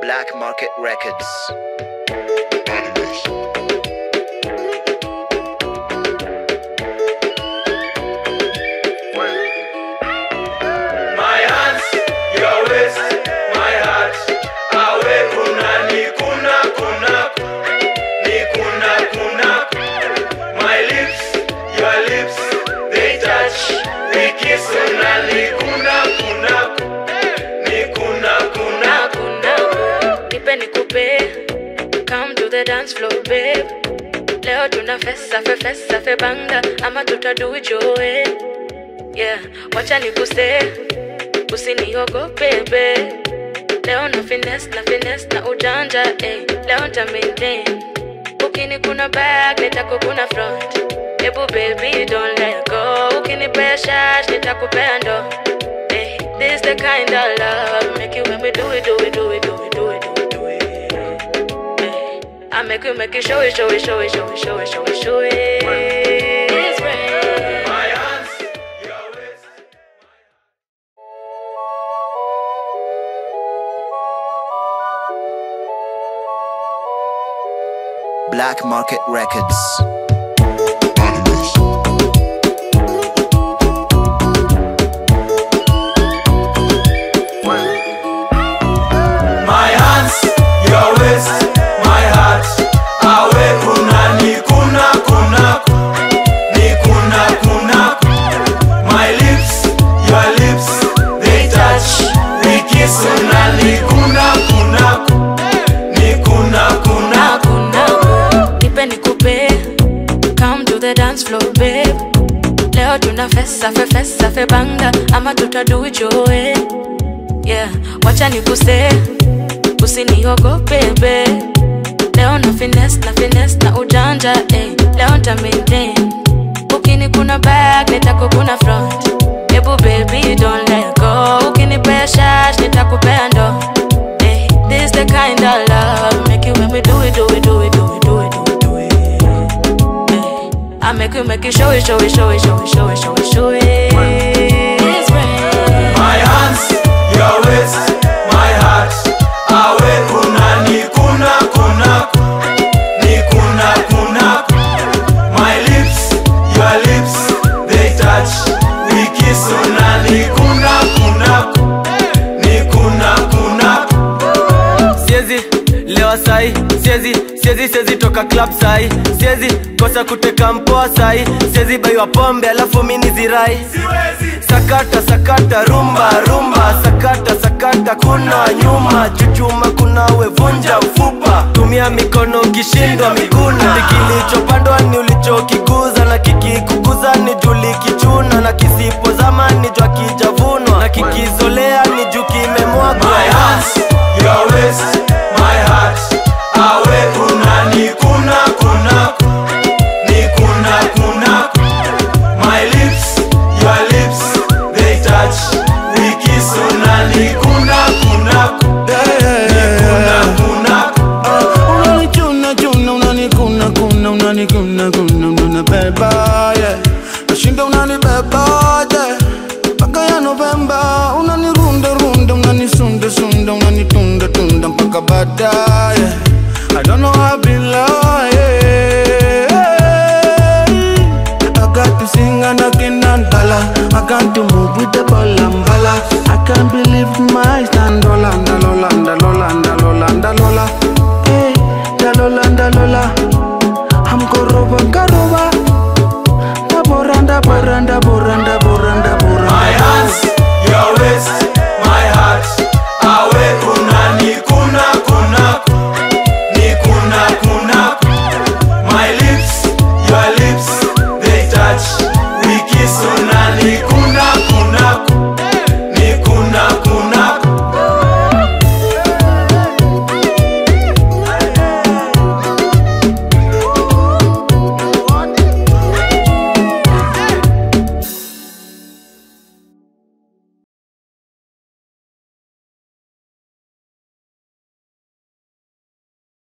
Black Market Records. My hands, your waist, my heart. Awe kuna ni kuna kuna ni kuna kuna. My lips, your lips, they touch. We kiss una ni kuna kuna ni kuna kuna. kuna nipe nikupe come to the dance floor babe leo tuna fesa fe fesa fe banga ama tutadu joe yeah wacha nikuse usiniogope babe leo na finesse na finesse na ujanja eh. leo nta maintain ukini kuna back nitakukuna front ebu baby don't let go ukinipea shash nitakupea ndo eh. this the kind of love make you make me do it do it do it do it do it do it do it eh. I make you make you show it show it show it show it show it show it show it It's rain. My hands, your waist. Black Market Records. My hands, your waist, my heart. Awe kuna ni kuna kuna ni kuna kuna. My lips, your lips, they touch. We kiss una ni kuna kuna ni kuna kuna. hakuna nipe nikupe come to the dance floor babe leo tuna fesa fe fesa fe banga ama tutadu joe yeah wacha nikuse usiniogope babe leo na finesse na finesse na ujanja eh. leo nta maintain ukini kuna back nitakukuna front ebu baby don't let go ukinipea shash nitakupea ndo eh. this the kind of love make you make me do it do it do it do it do it do it do it eh. I make you make you show it show it show it show it show it show it show it It's rain. My hands, your waist, my heart. Awe kuna ni kuna kuna ni kuna kuna. My lips, your lips, they touch. We kiss una ni kuna kuna ni kuna kuna. siezi lewa sai siezi siezi siezi toka club sai siezi kosa kuteka mpoa sai siezi baiwa pombe alafu mini zirai sakata sakata rumba rumba sakata sakata kuna nyuma chuchuma kunawe vunja ufupa tumia mikono ukishindwa miguna kilichopandwa ni ulichokikuza na kikikukuza ni juli kichuna na kisipozama ni jwa kijavunwa na kikizolea ni juu kimemwagwa My hands, your waist, my heart. Awe kuna ni kuna kuna ni kuna kuna. My lips, your lips, they touch. We kiss una ni kuna kuna ni kuna kuna. unanichuna chuna unanikuna kuna unanikuna kuna unanibeba yeah. nashinda unanibeba yeah. mpaka ya Novemba unanirunda runda unanisunda sunda unanitunda tunda mpaka baadaye I don't know how I be lying I got to sing and I cannot dollar I got to move